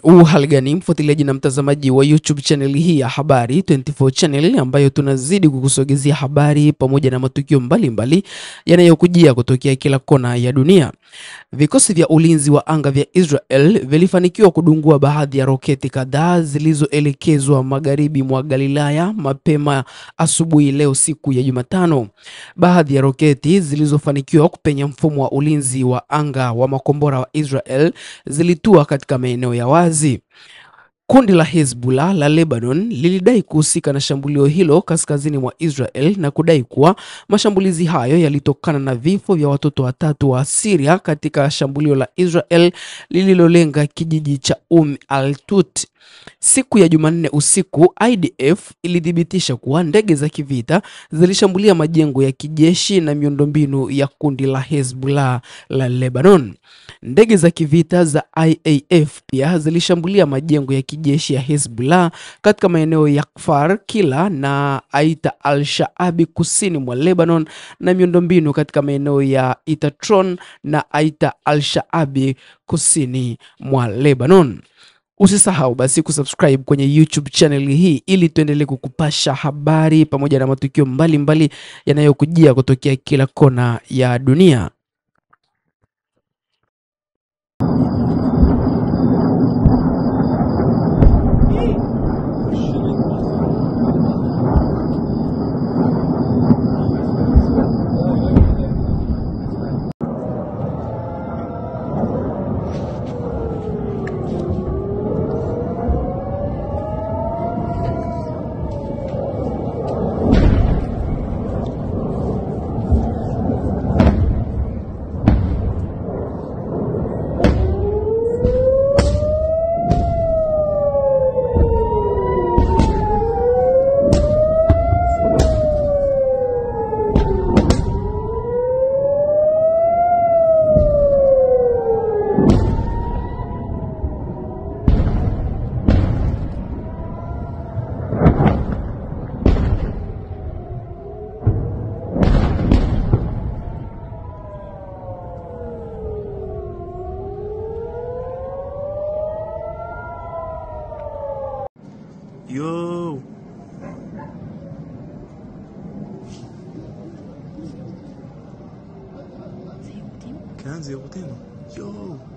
U hali gani mfuatiliaji na mtazamaji wa YouTube channel hii ya Habari 24 channel ambayo tunazidi kukusogezea habari pamoja na matukio mbalimbali yanayokujia kutokea kila kona ya dunia. Vikosi vya ulinzi wa anga vya Israel vilifanikiwa kudungua baadhi ya roketi kadhaa zilizoelekezwa magharibi mwa Galilaya mapema asubuhi leo siku ya Jumatano. Baadhi ya roketi zilizofanikiwa kupenya mfumo wa ulinzi wa anga wa makombora wa Israel zilitua katika maeneo ya wazi. Kundi la Hezbollah la Lebanon lilidai kuhusika na shambulio hilo kaskazini mwa Israel na kudai kuwa mashambulizi hayo yalitokana na vifo vya watoto watatu wa Syria katika shambulio la Israel lililolenga kijiji cha Um al-Tut. Siku ya Jumanne usiku, IDF ilithibitisha kuwa ndege za kivita zilishambulia majengo ya kijeshi na miundombinu ya kundi la Hezbollah la Lebanon. Ndege za kivita za IAF pia zilishambulia majengo ya kijeshi ya Hezbollah katika maeneo ya Kfar Kila na Aita al-Shaabi kusini mwa Lebanon na miundombinu katika maeneo ya Itatron na Aita al-Shaabi kusini mwa Lebanon. Usisahau basi kusubscribe kwenye YouTube channel hii ili tuendelee kukupasha habari pamoja na matukio mbalimbali yanayokujia kutokea kila kona ya dunia. Yo. كان زي ابو تيمو يو